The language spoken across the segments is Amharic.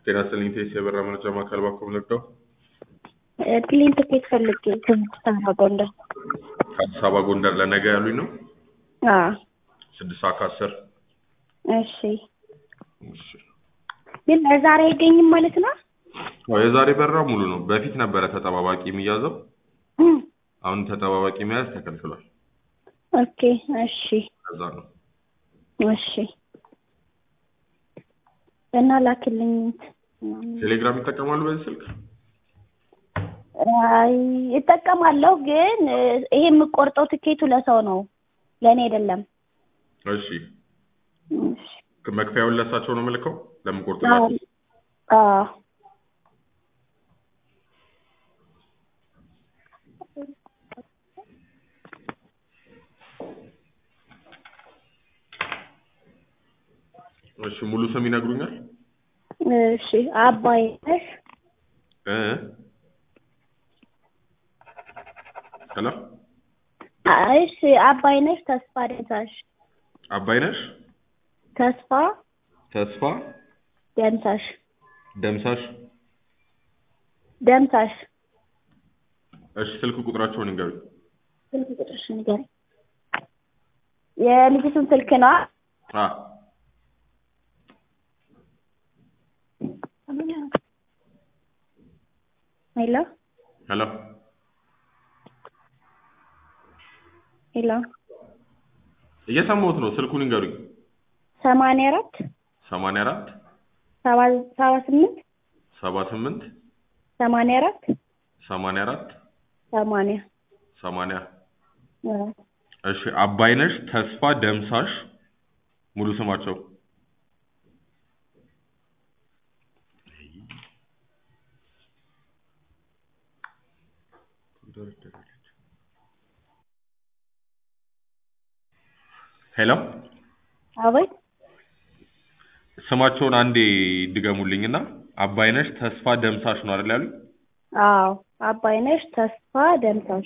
ጤና ይስጥልኝ ቴስ የበራ መረጃ ማዕከል ባኮ ምልክተው ፕሌን ትኬት ፈልጌ ከስድስት አበባ ጎንደር። ከአዲስ አበባ ጎንደር ለነገ ያሉኝ ነው አዎ ስድስት ሰዓት ከአስር እሺ። ግን ለዛሬ አይገኝም ማለት ነው? አዎ የዛሬ በራ ሙሉ ነው። በፊት ነበረ ተጠባባቂ የሚያዘው፣ አሁን ተጠባባቂ መያዝ ተከልክሏል። ኦኬ እሺ ከዛ ነው እሺ። እና ላክልኝ። ቴሌግራም ይጠቀማሉ በዚህ ስልክ? አይ እጠቀማለሁ፣ ግን ይሄ የምቆርጠው ትኬቱ ለሰው ነው ለእኔ አይደለም። እሺ እሺ። መክፈያውን ለእሳቸው ነው የምልከው አዎ ለምቆርጥላቸው? አዎ እሺ ሙሉ ስም ይነግሩኛል? እሺ። አባይ ነሽ እ ሄሎ እሺ። አባይ ነሽ ተስፋ ደምሳሽ አባይነሽ ተስፋ ተስፋ ደምሳሽ ደምሳሽ። ደምሳሽ እሺ ስልክ ቁጥራቸውን ይንገሩኝ። ስልክ ቁጥርሽ ንገረኝ። የልጅቱን ስልክ ነው። አ ሄሎ ሄሎ ሄሎ እየሰማሁት ነው። ስልኩን ይንገሩኝ። ሰማንያ አራት ሰማንያ አራት ሰባ ሰባ ስምንት ሰባ ስምንት ሰማንያ አራት ሰማንያ አራት ሰማንያ ሰማንያ አዎ። እሺ አባይነሽ ተስፋ ደምሳሽ ሙሉ ስማቸው ሄሎ አቤት ስማቸውን አንዴ ድገሙልኝና አባይነሽ ተስፋ ደምሳሽ ነው አይደል ያሉኝ? አዎ አባይነሽ ተስፋ ደምሳሽ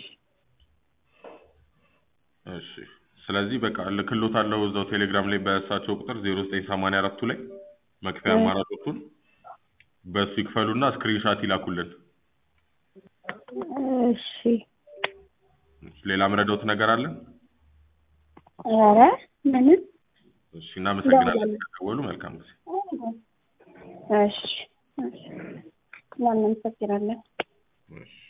እሺ ስለዚህ በቃ ልክሎታለሁ እዛው ቴሌግራም ላይ በእሳቸው ቁጥር ዜሮ ዘጠኝ ሰማንያ አራቱ ላይ መክፈያ እ አማራጮቹን በእሱ ይክፈሉና ስክሪንሻት ይላኩልን። እሺ ሌላ ምረዳውት ነገር አለ? ኧረ ምንም እሺ እናመሰግናለን እንደውላለን። ስለደወሉ። መልካም ጊዜ። እሺ እሺ እናመሰግናለን። እሺ